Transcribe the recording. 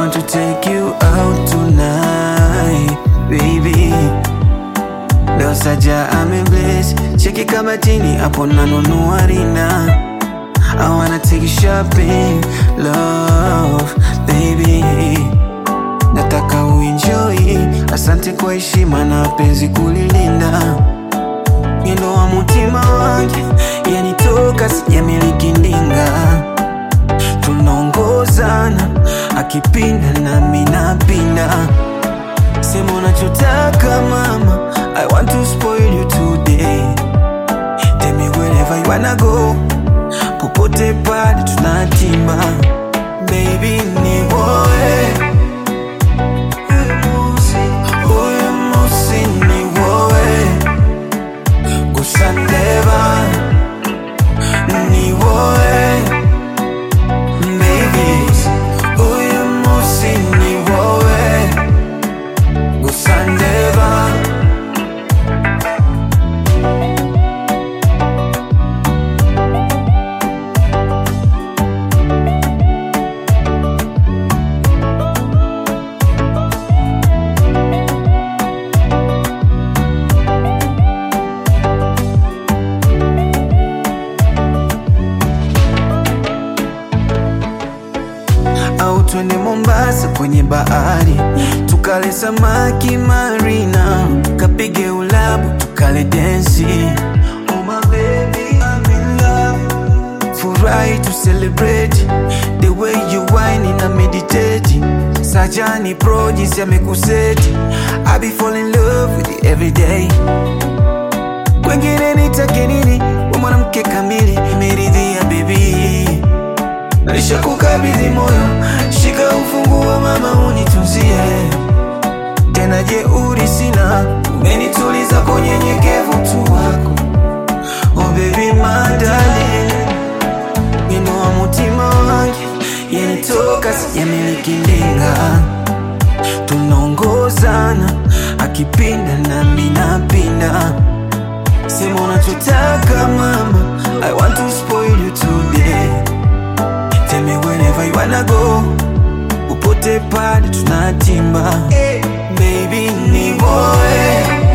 want to take you out tonight, baby. Leo Saja amebless, cheki kabatini hapo nanunua rina. I wanna take you shopping, love, baby. Nataka uenjoy, asante kwa heshima na penzi kulilinda. Mwendo wa mutima wangu yanitoka, sijamiliki ndinga. Tunaongozana, akipinda nami napinda. Sema unachotaka mama, I want to spoil you today. Tell me wherever you wanna go, popote pale tunatima. Baby ni woe, huyu musi ni woe, kusandeva ni woe. Baby, huyu musi ni woe, kusandeva au twende Mombasa kwenye bahari tukale samaki marina, kapige ulabu tukale densi. Oh my baby, I'm in love. Furahi to celebrate the way you whine na meditate. Sajani pro jinsi amekuseti, I be fall in love with you every day. Kwengine nitake nini? We mwanamke kamili, imeridhia baby Nisha kukabidhi moyo, shika ufunguo mama, unitunzie tena. Jeuri sina, umenituliza kwa unyenyekevu tu wako. Oh baby my darling, wino wa mutima wangu yanitoka, sijamiliki ndinga. Tunaongozana, akipinda nami napinda. Sema unachotaka mama, I want to spoil you today. Tell me wherever you wanna go Popote pale tunatimba Baby ni boy